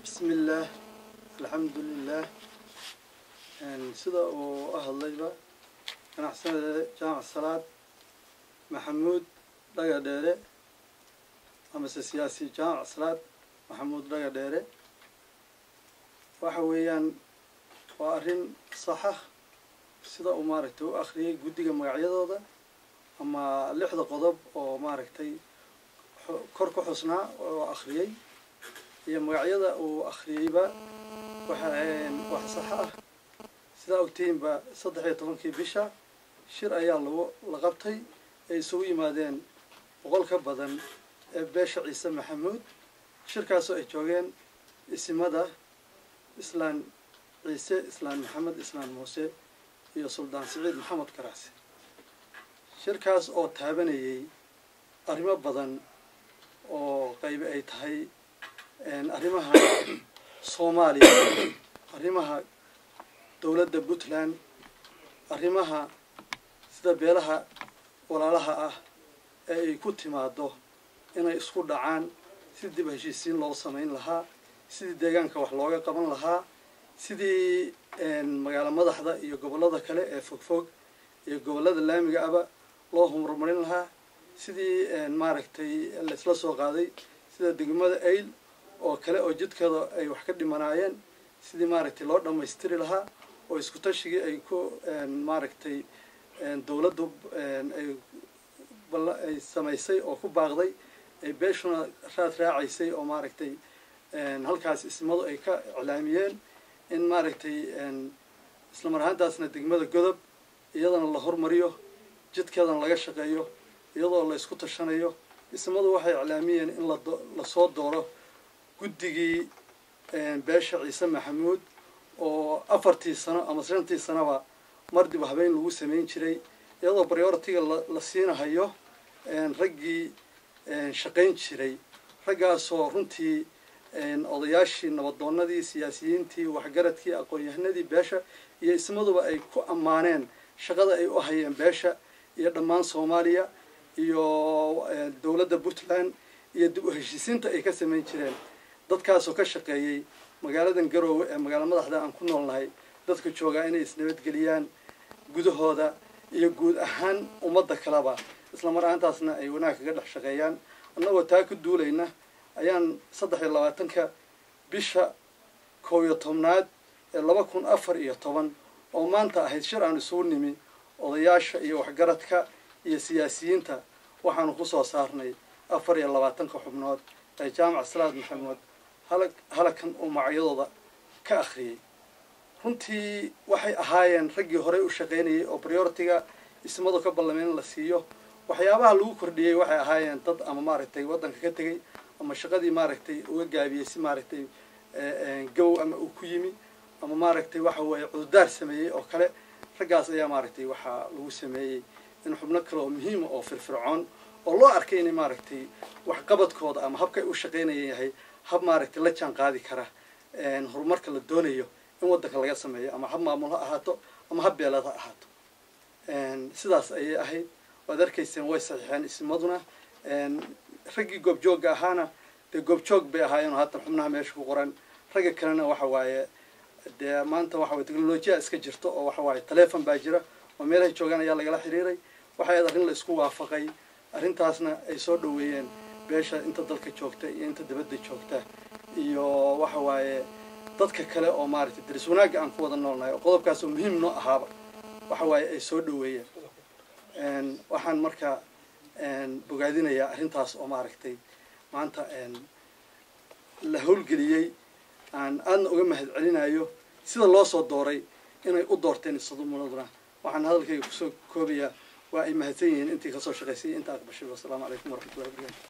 bismi illaah alxamdu lilah sida uu u hadlayba ganacsanada jaamac salaad maxamuud dhaga dheere amase siyaasi jaamac salaad maxamuud dhaga dheere waxa weeyaan waa arrin saxa sida uu maaragtay u akhriyey guddiga magacyadooda ama lixda qodob oo maaragtay kor ku xusnaa oo akhriyey iyo magacyada uu akhriyeyba waxa wax sax ah sidaa ogtihiinba saddex iyo tobankii bisha shir ayaa lagu la qabtay ay isugu yimaadeen boqol ka badan ee beesha ciise maxamuud shirkaasoo ay joogeen isimada islaan ciise islaan maxamed islaan muuse iyo suldaan siciid maxamed karaasi shirkaas oo taabanayay arrimo badan oo qaybi ay tahay arrimaha soomaaliya arrimaha dowladda puntland arrimaha sida beelaha walaalaha ah ee ay ku timaado inay isku dhacaan sidii dib heshiisiin loo samayn lahaa sidii deegaanka wax looga qaban lahaa sidii magaalo madaxda iyo gobollada kale ee fogfog iyo gobollada laamiga aba loo horumarin lahaa sidii maaragtay laisla soo qaaday sida degmada ayl oo kale oo jidkada ay wax ka dhimanaayeen sidii maaragtay loo dhammaystiri lahaa oo isku tashigii ay ku maaragtay dowladdu ay ay samaysay oo ku baaqday ay beeshuna raad raacaysay oo maaragtay halkaas ismadu ay ka iclaamiyeen in maaragtay isla mar ahaantaasna degmada godob iyadana la hormariyo jidkeedana laga shaqeeyo iyadoo la isku tashanayo ismadu waxay iclaamiyeen in lasoo dooro guddigii beesha ciise maxamuud oo afartii sano ama shantii sanoba mar dib habeyn lagu samayn jiray iyadoo prioritiga la siinahayo raggii shaqayn jiray raggaasoo runtii odayaashii nabadoonadii siyaasiyiintii waxgaradkii aqoon-yahanadii beesha iyo ismaduba ay ku ammaaneen shaqada ay u hayeen beesha iyo dhammaan soomaaliya iyo dowladda puntland iyo dib u heshiisiinta ay ka samayn jireen dadkaasoo ka shaqeeyey magaaladan garoowe ee magaalo madaxda aan ku noolnahay dadka joogaa inay isnabadgeliyaan gudahooda iyo guud ahaan ummadda kaleba isla mar ahaantaasna ay wanaag kaga dhex shaqeeyaan annagoo taa ku duulayna ayaan saddex iyo labaatanka bisha koob iyo tobnaad ee laba kun afar iyo toban oo maanta ahayd shir aan isugu nimi odayaasha iyo waxgaradka iyo siyaasiyiinta waxaanu ku soo saarnay afar iyo labaatanka xubnood ee jaamac salaad maxamuud halag halakan uu magacyadooda ka akhriyey runtii waxay ahaayeen raggii horey u shaqaynayay oo prioritiga ismadu ka ballameen in la siiyo waxyaabaha lagu kordhiyey waxay ahaayeen dad ama maaragtay waddanka ka tegey ama shaqadii maaragtay uga gaabiyey si maaragtay gow ama uu ku yimi ama maaragtay waxa weeye cududaar sameeyey oo kale raggaas ayaa maaragtay waxaa lagu sameeyey in xubno kale oo muhiima oo firfircoon oo loo arkay inay maaragtay waxqabadkooda ama habkay u shaqaynaya yahay hab maaragtay la jaan qaadi kara horumarka la doonayo in waddanka laga sameeyo ama hab maamul ha ahaato ama hab beeleed ha ahaato sidaas ayay ahayd waad arkayseen way saxiixeen ismaduna raggii goobjoogga ahaana dee goobjoog bay ahaayeen haatan xubnaha meesha ku qoran ragga kalena waxa waaye dee maanta waxa waye technolojiya iska jirto oo waxa waaye telefon baa jira oo meelahay joogaan ayaa lagala xiriiray waxay ahayd arrin la isku waafaqay arrintaasna ay soo dhoweeyeen beesha inta dalka joogta iyo inta dibadda joogta iyo waxa waaye dadka kale oo maaragtay daris wanaagga aan ku wada noolnahay oo qodobkaas oo muhiim noo ahaaba waxa waaye ay soo dhoweeyeen waxaan marka bogaadinayaa arrintaas oo maaragtay maanta la howlgeliyey aan aadna uga mahad celinayo sida loo soo dooray inay u doorteen isadumunaduna waxaan hadalkayga kusoo koobayaa waa ay mahadsan yihiin intii kasoo shaqaysay inta aqbashay wasalaamu calaykum waraxmatullahi wabarakatu